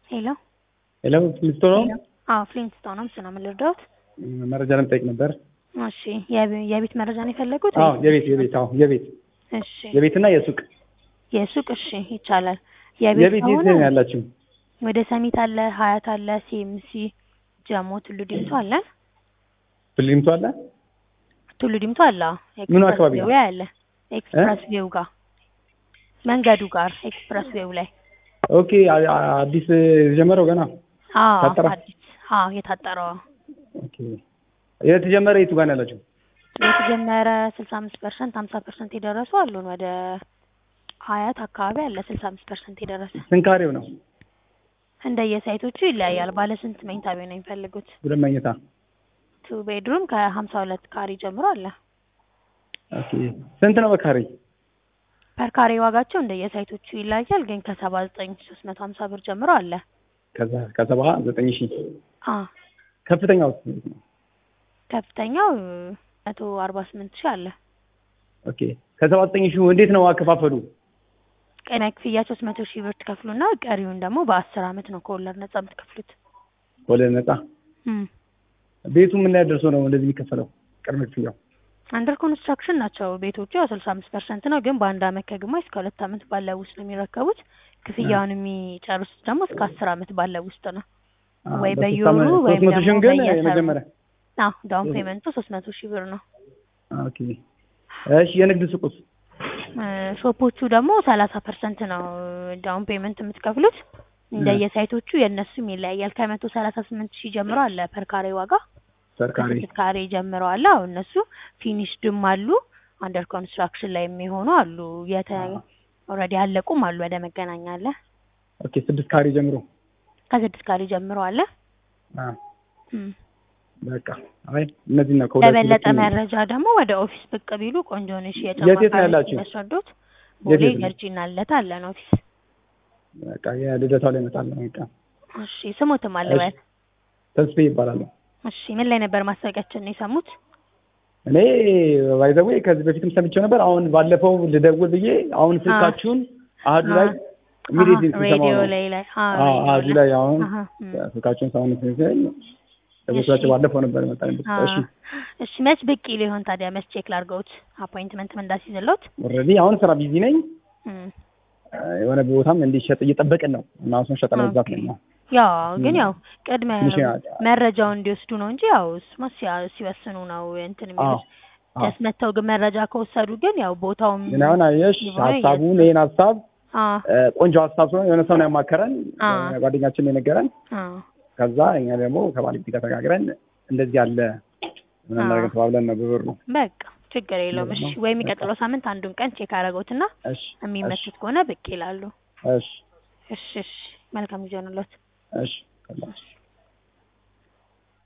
ሄሎ ሄሎ ፍሊንስቶ ነው? አዎ ፍሊንስቶን ነው። ስለ ምን ልርዳዎት? መረጃ ለመጠየቅ ነበር። እሺ የቤ- የቤት መረጃ ነው የፈለጉት? አዎ ወይስ- የቤት የቤት አዎ የቤት እሺ የቤትና የሱቅ የሱቅ እሺ ይቻላል። የቤት የቤት የት ከሆነ ነው ያላችሁ? ወደ ሰሚት አለ፣ ሀያት አለ፣ ሲኤምሲ፣ ጀሞ፣ ቱሉ ዲምቱ አለ። ፍሊንቶ አለ? ቱሉ ዲምቱ አለ። አዎ። ምኑ ኤክስፕረስ አካባቢ ነው? ዌው አለ። ኤክስፕረስ ዌው ጋር መንገዱ ጋር ኤክስፕረስ ዌው ላይ ኦኬ አ- አ- አዲስ የጀመረው ገና አዎ ታጠረ? አዲስ አዎ የታጠረው ኦኬ የተጀመረ የቱ ጋር ነው ያላችሁ? የተጀመረ ስልሳ አምስት ፐርሰንት ሀምሳ ፐርሰንት የደረሱ አሉን። ወደ ሀያት አካባቢ አለ ስልሳ አምስት ፐርሰንት የደረሰ ስንት ካሬው ነው? እንደየሳይቶቹ ይለያያል። ባለ ስንት መኝታ ቤት ነው የሚፈልጉት? ሁለት መኝታ። ቱ ቤድሩም ከሀምሳ ሁለት ካሬ ጀምሮ አለ። ኦኬ ስንት ነው በካሬ? ፐር ካሬ ዋጋቸው እንደየሳይቶቹ ይለያያል። ግን ከሰባ ዘጠኝ ሶስት መቶ ሀምሳ ብር ጀምሮ አለ። ከዛ ከሰባ ዘጠኝ ሺህ አ ከፍተኛው ስንት ነው? ከፍተኛው መቶ አርባ ስምንት ሺህ አለ። ኦኬ ከሰባ ዘጠኝ ሺህ እንዴት ነው አከፋፈሉ? ቅድመ ክፍያ ሶስት መቶ ሺህ ብር ትከፍሉና ቀሪውን ደግሞ በአስር አመት ነው ከወለድ ነጻ የምትከፍሉት። ወለድ ነጻ። እም ቤቱ ምን ላይ ደርሶ ነው እንደዚህ የሚከፈለው? ቅድመ ክፍያው አንደር ኮንስትራክሽን ናቸው ቤቶቹ። ያው ስልሳ አምስት ፐርሰንት ነው፣ ግን በአንድ አመት ከግማሽ እስከ ሁለት አመት ባለው ውስጥ ነው የሚረከቡት። ክፍያውን የሚጨርሱት ደግሞ እስከ አስር አመት ባለው ውስጥ ነው። አ፣ ወይ በሶስት በየወሩ ዓመት- ወይም ሶስት መቶ ሺህም ደግሞ ግን በየሰሩ። የመጀመሪያ አዎ ዳውን ፔመንቱ ሶስት መቶ ሺህ ብር ነው። ኦኬ እሺ የንግድ ሱቁስ? እ፣ ሾፖቹ ደግሞ ሰላሳ ፐርሰንት ነው ዳውን ፔመንት የምትከፍሉት። እንደየሳይቶቹ የእነሱም ይለያያል። ከመቶ ሰላሳ ስምንት ሺህ ጀምሮ አለ ፐር ካሬ ዋጋ ሰርካሪ ከስድስት ካሬ ጀምሮ አለ። አሁን እነሱ ፊኒሽድም አሉ አንደር ኮንስትራክሽን ላይ የሚሆኑ አሉ። የተ ኦልሬዲ ያለቁም አሉ። ወደ መገናኛ አለ ኦኬ ስድስት ካሬ ጀምሮ ከስድስት ካሬ ጀምሮ አለ። አ እም። በቃ አይ እነዚህ ነው ከሁለት ለበለጠ ሁለቱም- መረጃ ደግሞ ወደ ኦፊስ ብቅ ቢሉ ቆንጆ ነሽ። የት የት ነው ያላችሁ? ያስረዱት የት ቦሌ የት ነው? ገርጂና ለታ አለን ኦፊስ። በቃ የልደታው ላይ እመጣለሁ። በቃ እሺ ስሙትም አለ በል። ተስፌ ይባላል። እሺ ምን ላይ ነበር ማስታወቂያችን ነው የሰሙት? እኔ ባይዘዌ ከዚህ በፊትም ሰምቼው ነበር። አሁን ባለፈው ልደውል ብዬ አሁን ስልካችሁን አህዱ ላይ ኢሚዲየትሊ አሀ፣ ሬዲዮ ላይ ላይ አ አዎ አህዱ ላይ አሁን አሀ፣ እም። ስልካችሁን ሳሁን ሲሰኝ ደውላችሁ ባለፈው ነበር የመጣኝ። አ፣ እሺ እሺ መች ብቅ ሊሆን ታዲያ መች ቼክ ላድርገውት አፖይንትመንት ምን እንዳስይዝልዎት? ኦልሬዲ አሁን ስራ ቢዚ ነኝ። እም። የሆነ ቦታም እንዲሸጥ እየጠበቅን ነው እና አሁን ሸጠ ለመግዛት ኦኬ። ነው። ያው ግን ያው ቅድመ ትንሽ መረጃውን እንዲወስዱ ነው እንጂ ያው እሱማ ሲያ- ሲወስኑ ነው እንትን አዎ የሚሉት። ጀስት መተው ግን መረጃ ከወሰዱ ግን ያው ቦታውም ግን አሁን አየሽ ይሆናል ሀሳቡን ይሄን ሀሳብ አ እ፣ ቆንጆ ሀሳብ ስለሆነ የሆነ ሰው ነው ያማከረን አ የሆነ ጓደኛችን ነው የነገረን። አ ከዛ እኛ ደግሞ ከባለቤት ጋር ተነጋግረን እንደዚህ ያለ ምን አዎ። እናደርግ ተባብለን ነው ብብር ነው። በቃ ችግር የለውም። እሺ ወይ የሚቀጥለው ሳምንት አንዱን ቀን ቼክ አደረገውትና እሺ የሚመቹት ከሆነ ብቅ ይላሉ። እሺ እሺ እሺ መልካም ጊዜ ሆነሎት። እሺ